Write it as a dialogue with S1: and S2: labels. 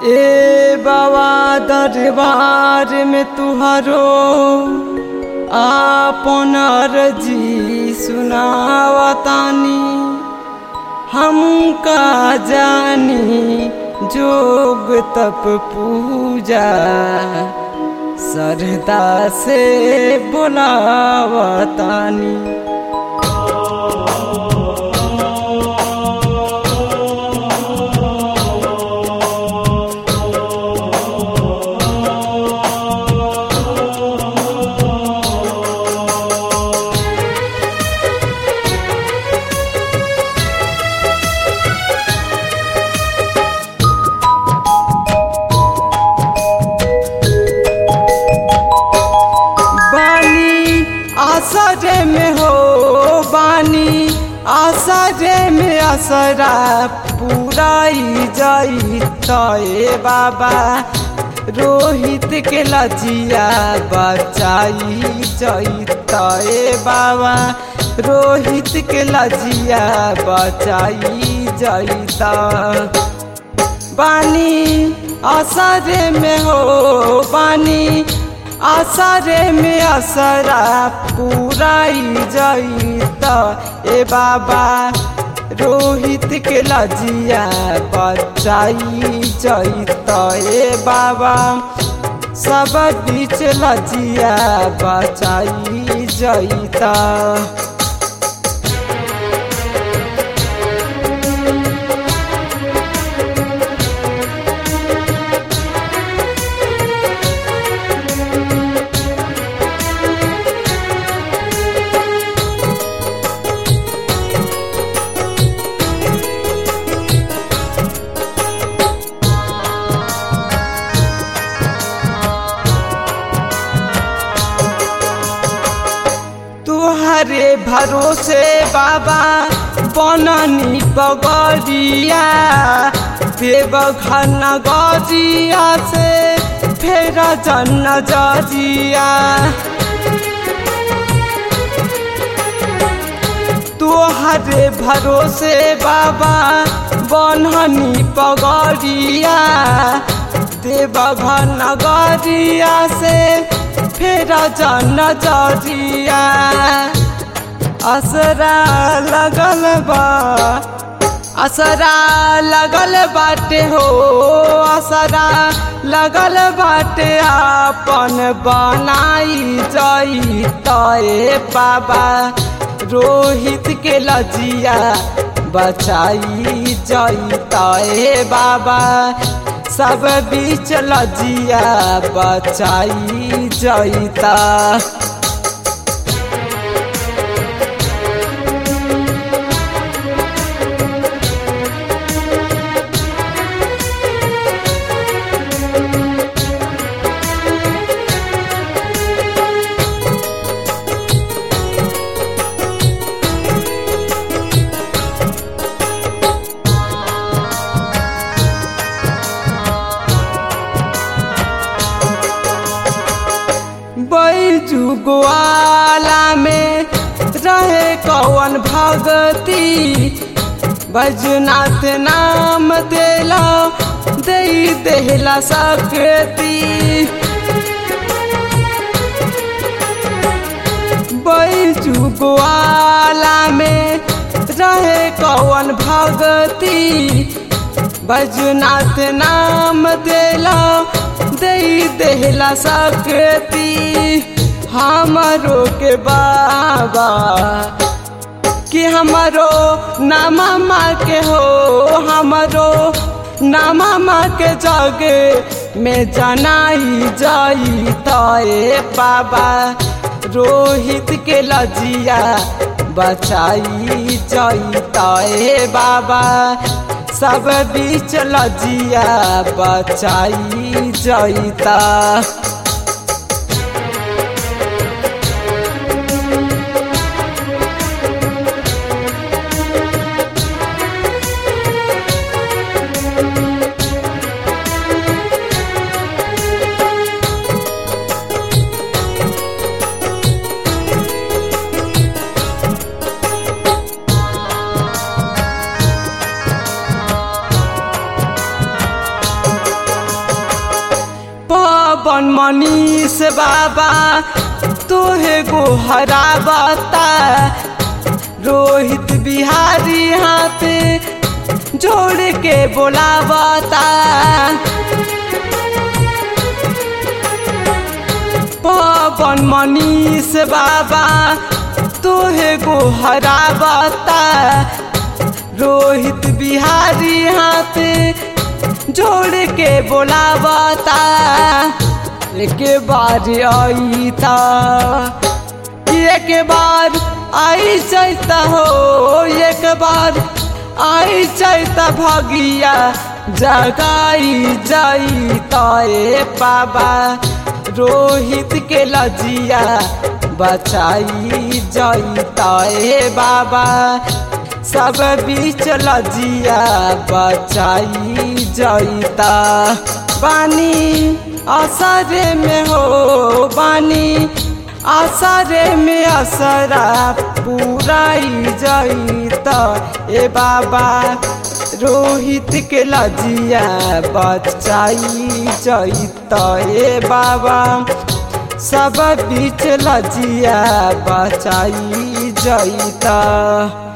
S1: ए बाबा दरबार में तुहरो आपन अर्जी सुनावतानी हमका जानी जोग तप पूजा श्रद्धा से बोलावतानी बानी आसरे में हो बानी आसरे में असरा पूराई जाई तय बाबा रोहित के लजिया बचाई जाई तय बाबा रोहित के लजिया बचाई जाई बानी असरे में हो बानी असरे में असरा पूराई जाई त ए बाबा रोहित के लजिया बचाई जाई त ए बाबा सब बीच लजिया बचाई जाई त तुहरे भरोसे बाबा बननी पगड़िया देवघर नगरिया से फेर जन जरिया तुहरे भरोसे बाबा बननी पगड़िया देवघर नगरिया से फेर जन जरिया असरा लगल बा असरा लगल बाटे हो असरा लगल बाटे आपन बनाई जाई तय बाबा रोहित के लजिया बचाई जाई तय बाबा सब बीच लजिया बचाई जईता बैजू ग्वाला में रहे कौन भगती बैजनाथ नाम देला दे देला सकती बैजू ग्वाला में रहे कौन भगती बैजनाथ नाम देला दे देला सकती हमरो के बाबा कि हमरो नामा माँ के हो हमरो नामा माँ के जगे में जनाई जाई तय बाबा रोहित के लजिया बचाई जाई तय बाबा सब बीच लजिया बचाई जईता पवन मनीष बाबा तोहे गो हरावता रोहित बिहारी हाथ जोड़ के बोलावता पवन मनीष बाबा तोहे गो हरावता रोहित बिहारी हाथ जोड़ के बोलावता एक बार आईता एक बार आई चैता हो एक बार आई चैता भगिया जगाई जाईता ए बाबा रोहित के लजिया बचाई जाईता ए बाबा सब बीच लजिया बचाई जाईता पानी असरे में हो बानी असरे में असरा पूराई जाईता ए बाबा रोहित के लजिया बचाई जाईता ए बाबा सब बीच लजिया बचाई जाईता